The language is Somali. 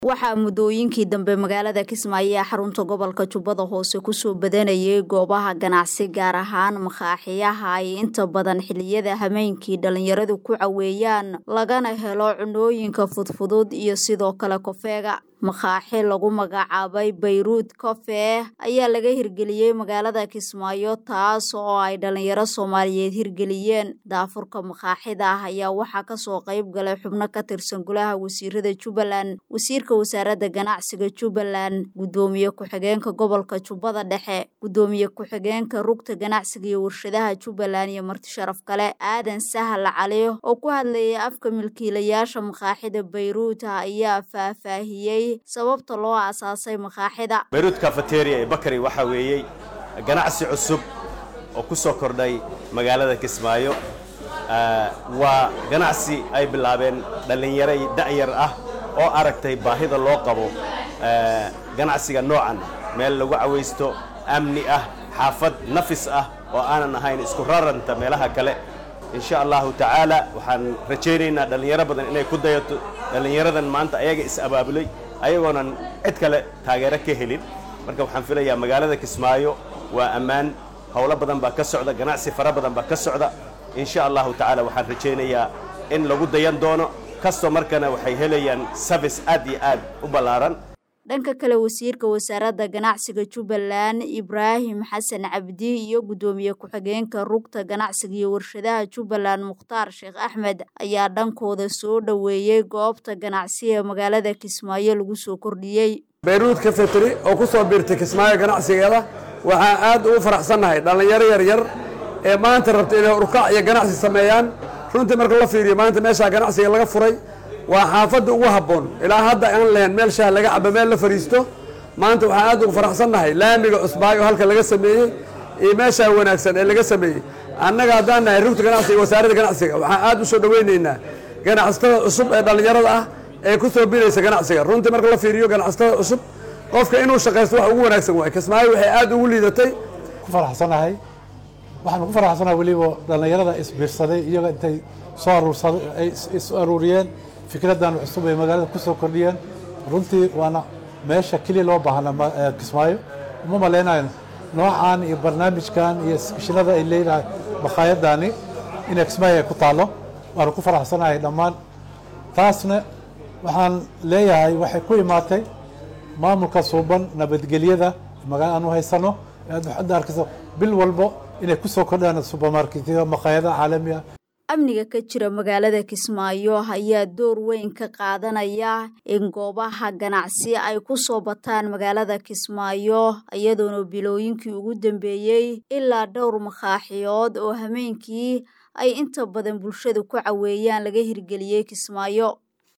waxaa muddooyinkii dambe magaalada kismaayo ee xarunta gobolka jubbada hoose kusoo badanayay goobaha ganacsi gaar ahaan makaaxiyaha ay inta badan xiliyada hameenkii dhalinyaradu ku caweeyaan lagana helo cunooyinka fudfudud iyo sidoo kale kofeega makaaxi lagu magacaabay bayruud kofe ayaa laga hirgeliyey magaalada kismaayo taas oo ay dhalinyaro soomaaliyeed hirgeliyeen daafurka makaaxida ah ayaa waxaa kasoo qayb galay xubno ka tirsan golaha wasiirada jubbaland wasiirka wasaaradda ganacsiga jubbaland guddoomiye ku-xigeenka gobolka jubbada dhexe guddoomiye ku-xigeenka rugta ganacsiga iyo warshadaha jubbaland iyo marti sharaf kale aadan sahal cali oo ku hadlayay afka milkiilayaasha makaaxida bayruud ayaa faahfaahiyey sababta loo aasaasay makaaxida bayruud cafeteria ee bakari waxaa weeyey ganacsi cusub oo ku soo kordhay magaalada kismaayo waa ganacsi ay bilaabeen dhallinyaro da'yar ah oo aragtay baahida loo qabo ganacsiga noocan meel lagu cawaysto amni ah xaafad nafis ah oo aanan ahayn isku raranta meelaha kale insha allahu tacaala waxaan rajaynaynaa dhallinyaro badan inay ku dayato dhallinyaradan maanta ayaga is-abaabulay ayagoonan cid kale taageero ka helin marka waxaan filayaa magaalada kismaayo waa ammaan howlo badan baa ka socda ganacsi fara badan baa ka socda insha allahu tacaala waxaan rajaynayaa in lagu dayan doono kastoo markana waxay helayaan service aad iyo aad u ballaaran dhanka kale wasiirka wasaaradda ganacsiga jubbaland ibraahim xasan cabdi iyo guddoomiye ku-xigeenka rugta ganacsiga iyo warshadaha jubbaland mukhtaar sheekh axmed ayaa dhankooda soo dhoweeyey goobta ganacsi ee magaalada kismaayo lagu soo kordhiyey bayruud kafeteri oo ku soo biirtay kismaayo ganacsigeeda waxaan aad ugu faraxsannahay dhallinyaro yaryar ee maanta rabta inay urkac iyo ganacsi sameeyaan runtii marka la fiiriyo maanta meeshaa ganacsiga laga furay waa xaafadda ugu habboon ilaa hadda aan lahayn meel shaah laga cabo meel la fadhiisto maanta waxaan aad ugu faraxsannahay laamiga cusbaayo halka laga sameeyey iyo meeshaa wanaagsan ee laga sameeyey annaga haddaan nahay rugta ganacsiga wasaaradda ganacsiga waxaan aad u soo dhoweynaynaa ganacsatada cusub ee dhallinyarada ah ee ku soo biraysa ganacsiga runtii marka la fiiriyo ganacsatada cusub qofka inuu shaqaysto wax ugu wanaagsan waay kismaayo waxay aad ugu liidatay ku faraxsanahay waxaan ku faraxsanahay weliba dhallinyarada isbiirsaday iyaga intay soo aruursaday ay is aruuriyeen fikraddan cusub ay magaalada ku soo kordhiyeen runtii waana meesha keliya loo baahnaa kismaayo uma malaynayo noocan iyo barnaamijkan iyo iskishinada ay leedahay makhaayadani inay kismaayo ay ku taallo waana ku faraxsanahay dhammaan taasna waxaan leeyahay waxay ku imaatay maamulka suuban nabadgelyada magaala aan u haysano hadda arkayso bil walbo inay ku soo kordhaan subermarketyada makhaayadaha caalamiga amniga ka jira magaalada kismaayo ayaa door weyn ka qaadanaya in goobaha ganacsi ay ku soo bataan magaalada kismaayo iyadoona bilooyinkii ugu dambeeyey ilaa dhowr makaaxiyood oo hameenkii ay inta badan bulshada ku caweeyaan laga hirgeliyey kismaayo